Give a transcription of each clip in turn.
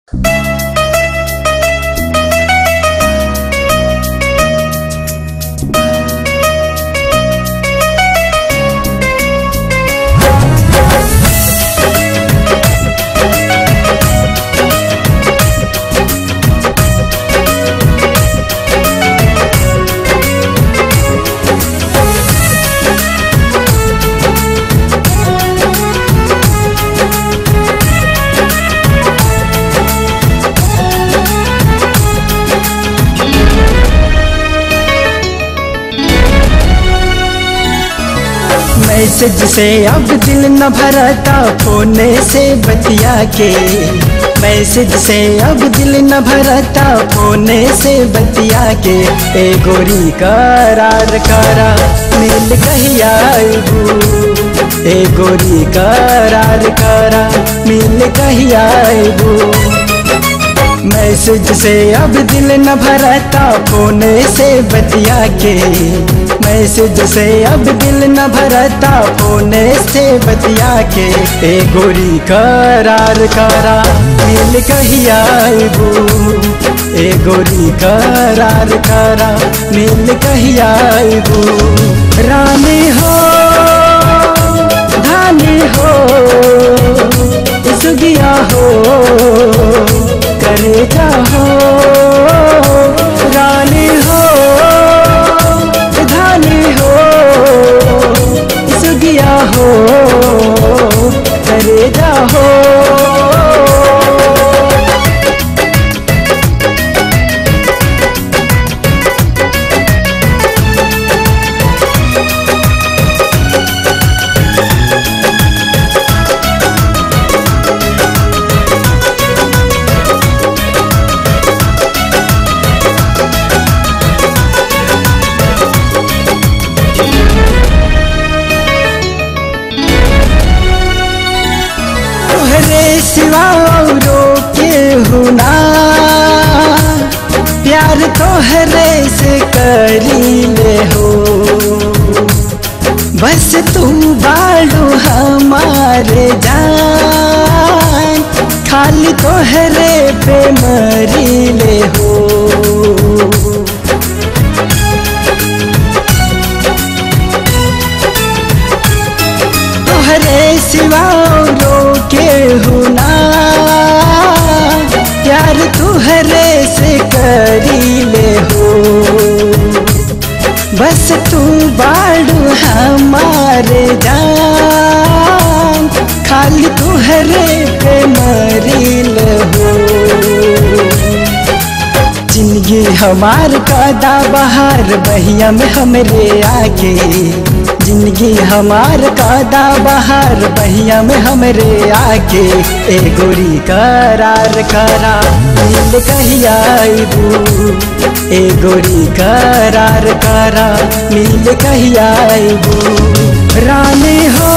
message से अब दिल न भरता फोने से बतिया के मैसेज से अब दिल न भरता फोने से बतिया के ए गोरी करार करा मिल कहिया आइबू ए गोरी करार करा मिल कहिया आइबू मैसेज से अब दिल न भरता फोने से बतिया के मैसेज से अब दिल न भरता फोने से बतिया के ए गोरी करार करा मिल कहिया आइबू ए गोरी करार करा मिल कहिया आइबू रानी हो धानी हो सुगिया हो करे हो रानी हो धानी हो सुगिया हो करे हो तोहरे सिवा औरो के हुना प्यार तोहरे से करी ले हो बस तू बाड़ू हमारे जान खाली तोहरे पे मरी ले हो तोहरे सिवा के हुना प्यार तुहरे से करी ले हो बस तू बाड़ू हमारे जान खाली तुहरे पे मरील हो जिंदगी हमार कादा बहार बहिया में हमरे आके जिंदगी हमार कादा बहार बहिया में हमरे आके ए गोरी करार करा मिल कहिया आइबू ए गोरी करार करा मिल कहिया आइबू रानी हो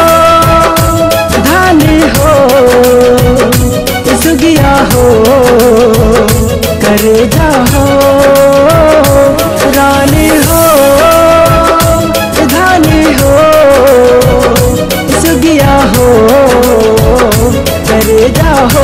धानी हो सुगिया हो करे हो रानी हो धानी हो सुगिया हो करे हो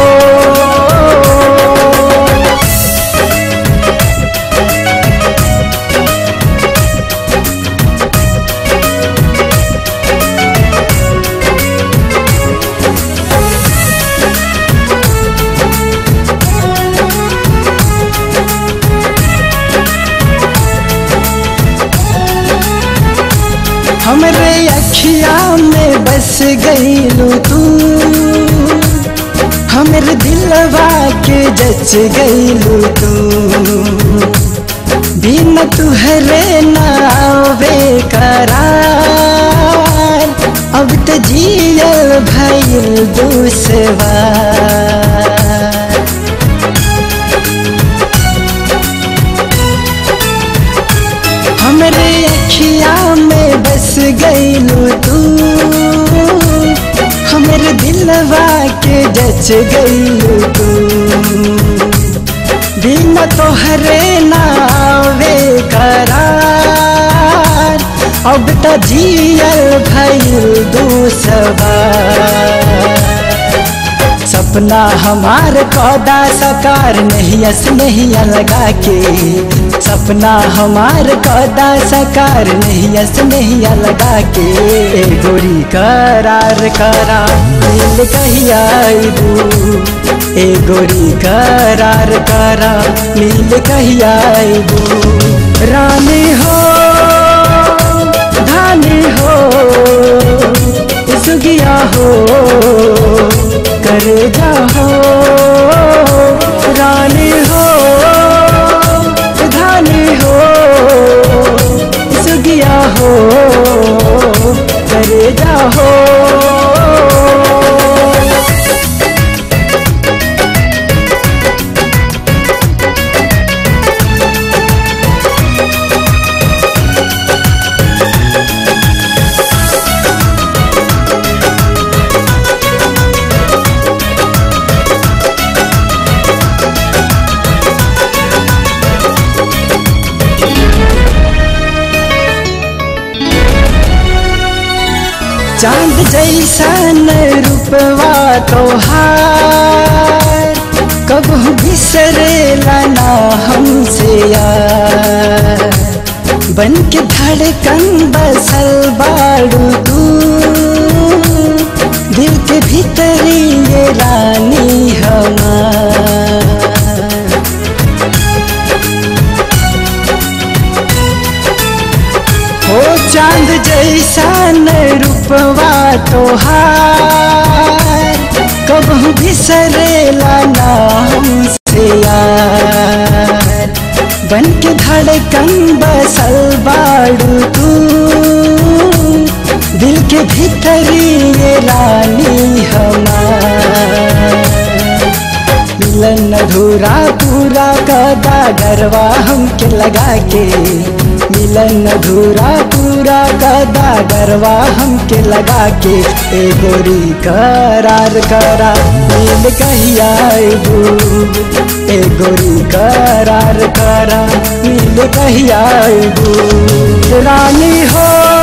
हमरे अखिया में बस गईलू तू हमरे दिलवा के जच गईलू तू बिन तुहरे नावे करार अब त जियल भइल दूसवार हमरे अखिया में बस गईलू तू हमरे दिलवा के जच गईलू तू बिन तोहरे नावे करार अब त जियल भइल दूसवार सपना हमार कौदा सकार नहीं अस नहीं लगा के सपना हमार कौदा सकार नहीं अस नहीं लगा के ए गोरी करार करा मिल कहिया अइबू ए गोरी करार करा मिल कहिया अइबू रानी हो धानी हो सुगिया हो करे जाओ रानी हो धानी हो सुगिया हो करे जाओ चांद जैसन रूपवा तोहार कब बिसरेला ना हमसे यार बन के धड़कन बसल बाड़ू तू दिल के भीतरी ये रानी हमार हो चांद जैसा रूपवा तोहार कब बिसरेला ना हमसे यार बन के धड़कन बसल बाड़ू तू दिल के भीतरी ये रानी हमार मिलन अधूरा पूरा कदा गरवा हमके लगा के मिलन अधूरा पूरा कदा गरवा हमके लगा के ए गोरी करार करा मिल कहिया अइबू ए गोरी करार करा मिल कहिया अइबू रानी हो